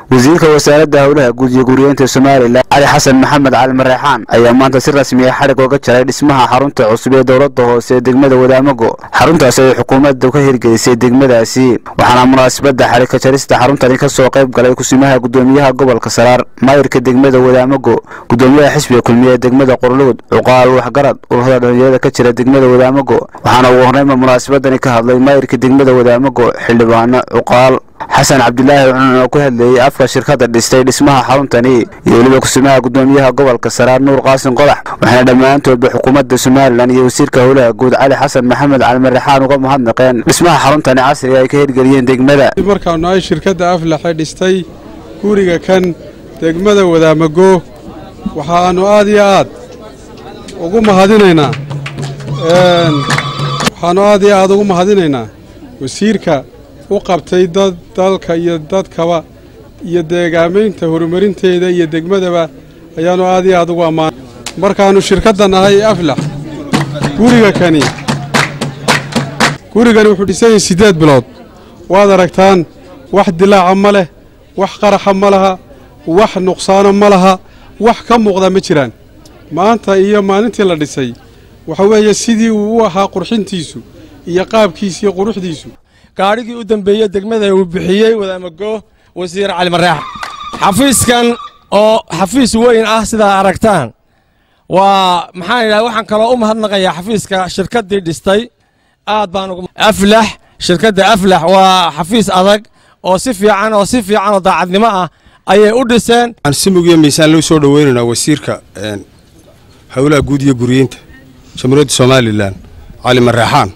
wasiirka wasaaradda howlaha guud iyo guriyeynta somalilan cali xasan maxamed cali mareexaan ayaa maanta si rasmi ah xadhig oga jaray dhismaha xarunta cusub ee dowladda hoose ee degmada wadaamago xaruntaasi ay xukuumadda ka hirgelisay degmadaasi waxaana munaasabadda xadhig ka jarista xaruntani ka soo qayb galay kusimaha gudoomiyaha gobolka saraar maayirka degmada wadaamago gudoomiyaha xisbiga kulmiye ee degmada qorluud cuqaal waxgarad ururada dhalinyarada ka jira degmada wadaamago waxaana ugu horreynba munaasabadani ka hadlay maayirka degmada wadaamago xildhibaano cuqaal xasan cabdilaahi cunan oo ku hadleeyey afka shirkadda dhistay dhismaha xaruntani iyo weliba kusimaha gudoomiyaha gobolka saraar nuur qaasin qodax waxaana dhammaantoodba xukuumadda somalilan iyo wasiirka howlaha guud cali xasan maxamed cali marexaan uga mahadnaqeen dhismaha xaruntani casriga ay ka hirgeliyeen degmada markaanu ay shirkadda aflaxe dhistay guriga kan degmada wadaamago waxaannu aad iyo aad ugu mahadinaynaa waxaannu aad iyo aad ugu mahadinaynaa wasiirka u qabtay dad dalka iyo dadkaba iyo deegaamaynta horumarinteeda iyo degmadaba ayaannu aad iyo aad ugu ammaanay markaannu shirkadda nahay aflax guriga kani gurigani wuxuu dhisanyay siddeed bilood waad aragtaan wax dilaaca ma leh wax qaraxa ma laha wax nuqsaano ma laha wax ka muuqda ma jiraan maanta iyo maalintii la dhisay waxa weeye sidii uu u ahaa qurxintiisu iyo qaabkiisa iyo quruxdiisu gaadhigii u dambeeyey degmada uu bixiyey wadaamago wasiir cali mareex xafiiskan oo xafiis weyn ah sidaa aragtaan waa maxaan idhaha waxaan kaloo u mahadnaqayaa xafiiska shirkaddii dhistay aad baan ugu aflax shirkadda aflax waa xafiis adag oo si fiican oo si fiican oo daacadnimo ah ayay u dhiseen waxaan si mugiyo miisaan loo soo dhoweynaynaa wasiirka howlaha guud iyo guriyeynta jamhuuriyadda somalilan cali mareexaan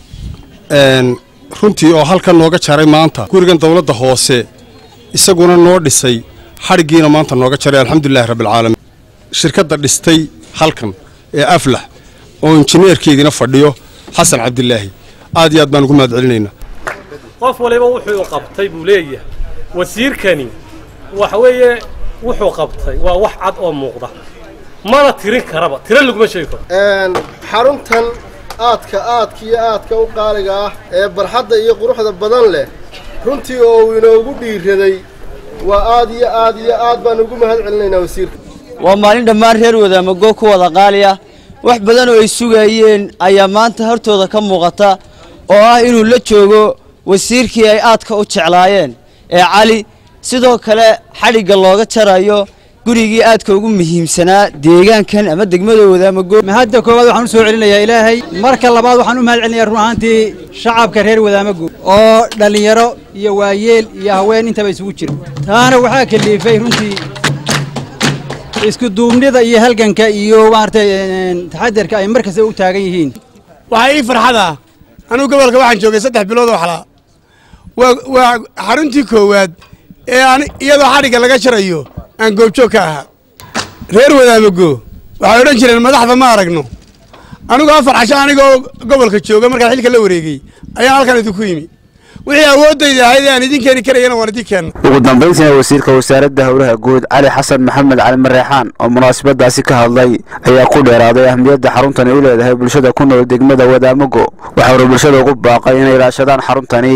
runtii oo halkan nooga jaray maanta gurigan dowladda hoose isaguna noo dhisay xadhiggiina maanta nooga jaray alxamdulilahi rabbialcaalamiin shirkadda dhistay halkan ee aflax oo injineerkeediina fadhiyo xasan cabdilaahi aad iyo aad baan ugu mahad celinaynaa qof waliba wuxuu qabtay buu leeyahay wasiirkani waxa weeye wuxuu qabtay waa wax cad oo muuqda mana tirin karaba tiro laguma sheegi karo xaruntan aadka aadka iyo aadka u qaaliga ah ee barxadda iyo quruxda badan leh runtii oo uu inoogu dhiiraday waa aad iyo aad iyo aad baan ugu mahad celinaynaa wasiirka waa maalin dhammaan reer wadaamago ku wada qaali ah wax badan oo ay sugayeen ayaa maanta hortooda ka muuqata oo ah inuu la joogo wasiirkii ay aadka u jeclaayeen ee cali sidoo kale xadhigga looga jarayo gurigii aadka ugu muhiimsanaa deegaankan ama degmada wadaamago mahadda koowaad waxaan u soo celinayaa ilaahay marka labaad waxaan u mahad celinayaa run ahaantii shacabka reer wadaamago oo dhallinyaro iyo waayeel iyo haween intaba isugu jira taana waxaa kaliifay runtii isku duubnida iyo halganka iyo maaragtay taxadarka ay mar kasta u taagan yihiin waxaa ii farxad ah anugu gobolka waxaan joogay saddex bilood oo xalaa waa xaruntii koowaad ee iyadoo xadhigga laga jarayo aan goobjoog ka ahaa reer wadaamago waxay odhan jireen madaxda ma aragno anigu afar casho anigoo gobolka jooga markaan xilka la wareegey ayaan halkan idinku yimi wixii awooddayda ahayd ee aan idin keeni karayana waan idin keenna ugu dambayntiina wasiirka wasaaradda howlaha guud cali xasan maxamed cali mareexaan oo munaasabadaasi ka hadlay ayaa ku dheeraaday ahmiyadda xaruntani u leedahay bulshada ku nool degmada wadaamago waxa uuna bulshada ugu baaqay inay ilaashadaan xaruntani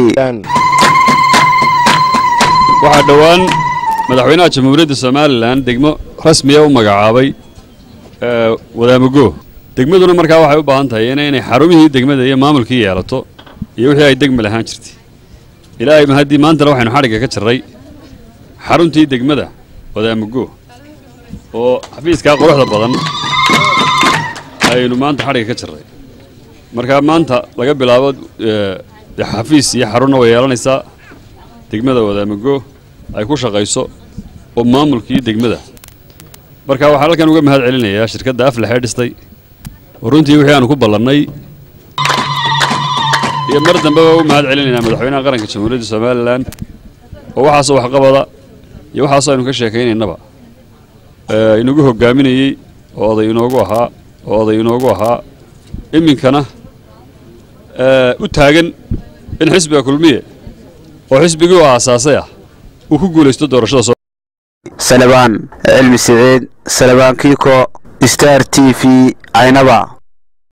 waxaa dhowaan madaxweynaha jamhuuriyadda somalilan degmo rasmiya u magacaabay wadaamago degmaduna markaa waxay u baahan tahay inay xarumihii degmada iyo maamulkii yeelato iyo wixii ay degma lahaan jirtay ilaahay mahaddii maantana waxaynu xadhigga ka jarray xaruntii degmada wadaamago oo xafiiskaa quruxda badan aynu maanta xadhigga ka jarray markaa maanta laga bilaabo xafiis iyo xarunna way yeelanaysaa degmada wadaamago ay ku shaqayso oo maamulkii degmada marka waxaan halkan uga mahad celinayaa shirkadda aflaxee dhistay oo runtii wixii aanu ku ballannay iyo mar dambeba u mahad celinaynaa madaxweynaha qaranka jamhuuriyadda somalilan oo waxaasoo waxqabada iyo waxaasoo aynu ka sheekaynaynaba inagu hoggaaminayey oo oday inoogu ahaa oo oday inoogu ahaa iminkana u taagan in xisbiga kulmiye oo xisbigii u aasaasay ah uu ku guulaysto doorashada salabaan cilmi siciid salabaan kiiko star t v caynaba